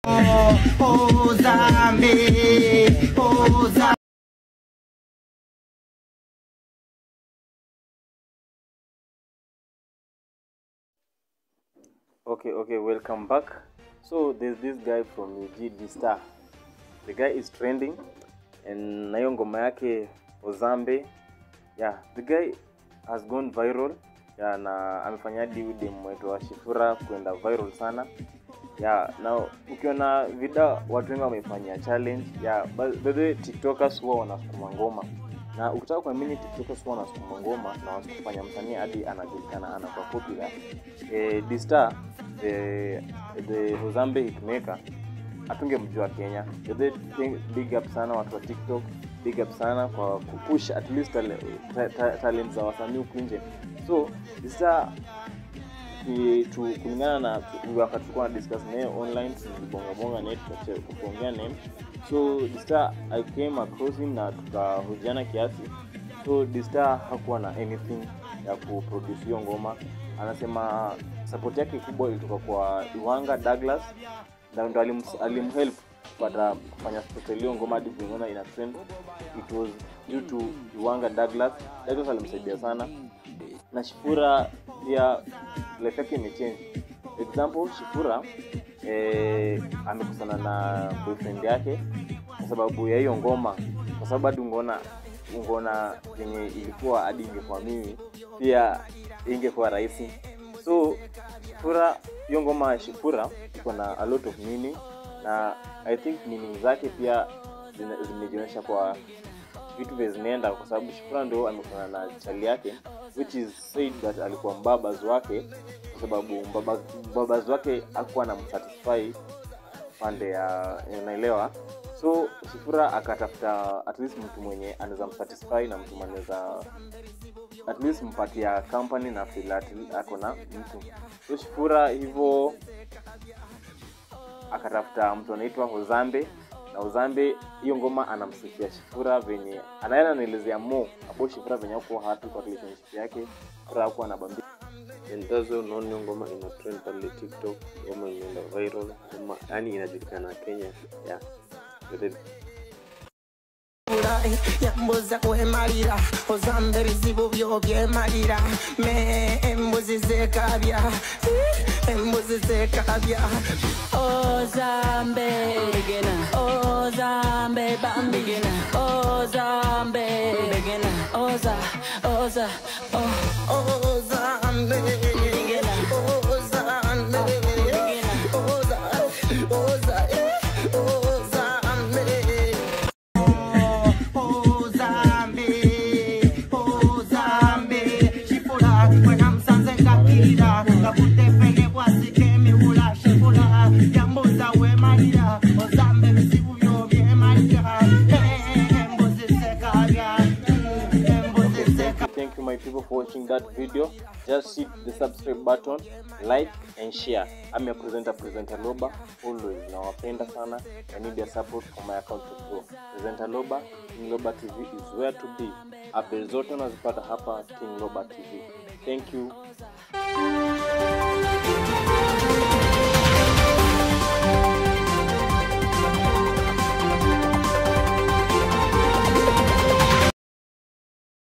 Oh, Zambi, oh, Zambi. Okay, okay, welcome back. So there's this guy from UG D Star. The guy is trending and na hiyo ngoma yake Ozambe. Yeah, the guy has gone viral. Yeah, na amefanya hadi huyu dem wetu wa Shifura kwenda viral sana. Yeah, na ukiona vida watu wengi wamefanyia challenge. Yeah, by by the way TikTokers huwa wanasukuma ngoma. Na ukitaka kuamini TikTokers huwa wanasukuma ngoma na wanafanya msanii hadi anajulikana anakuwa popular. Eh, D Star the the Ozambe hitmaker hatungemjua Kenya. The thing, big up sana watu wa TikTok, big up sana kwa kupush at least tale, ta, ta, talent za wasanii huku nje. So sasa ki- tu kulingana na wakati tulikuwa na discuss naye online tulibongabonga naye tukache- tukaongea naye so Distar I came across him na tukahojiana kiasi so Distar hakuwa na anything ya kuproduce hiyo ngoma anasema support yake kubwa ilitoka kwa Iwanga Douglas na ndo alim- alimhelp kupata kufanya special hiyo ngoma hadi kuiona ina trend it was due to Iwanga Douglas Douglas alimsaidia sana na Shifura pia life yake imechange. Example, Shifura eh, amekusana na boyfriend yake kwa sababu ya hiyo ngoma, kwa sababu hadi ungeona ungeona yenye ilikuwa hadi ingekuwa mimi pia ingekuwa rahisi. So Shifura, hiyo ngoma ya Shifura iko na a lot of meaning na I think meaning zake pia zina- zimejionyesha kwa vitu vya zinaenda kwa sababu Shifra ndo amekutana na chali yake which is said that alikuwa mbabaz wake kwa sababu mbaba- mbabaz wake hakuwa na msatisfy pande ya unaelewa so Shifra akatafuta at least mtu mwenye anaweza msatisfy na mtu mwenye anaweza at least mpatia company na feel at ako na mtu so Shifura hivyo akatafuta mtu anaitwa Ozambe na Ozambe hiyo ngoma anamsifia Shifura venye anaenda anaelezea mo abo Shifura venye hakuwa happy kwa relationship yake Shifura hakuwa anabambia And that's why unaona hiyo ngoma ina trend pale TikTok, ngoma imeenda viral, ngoma yani inajulikana Kenya. Yeah. The- Ulai, yambuza kwemalira ozambe ebizibu byo byemalira me embuzi zekabya embuzi zekabya Ozambe beginner. Ozambe bam beginner. Ozambe beginner. Oza, Oza, oh. ozambe ozambe oza oza eh, ozambe ozambe ozambe shifula wena msanze ngakirira ngakutefele bwasikemiwula shifula yambuza wemalira ozambe bizibu byo byemalira embuzi sekabya embuzi sekabya thank you my people for watching that video just hit the subscribe button like and share I'm your presenter presenter Loba always nawapenda sana I need your support for my account to grow presenter Loba King Loba TV is where to be updates zote unazipata hapa King Loba TV thank you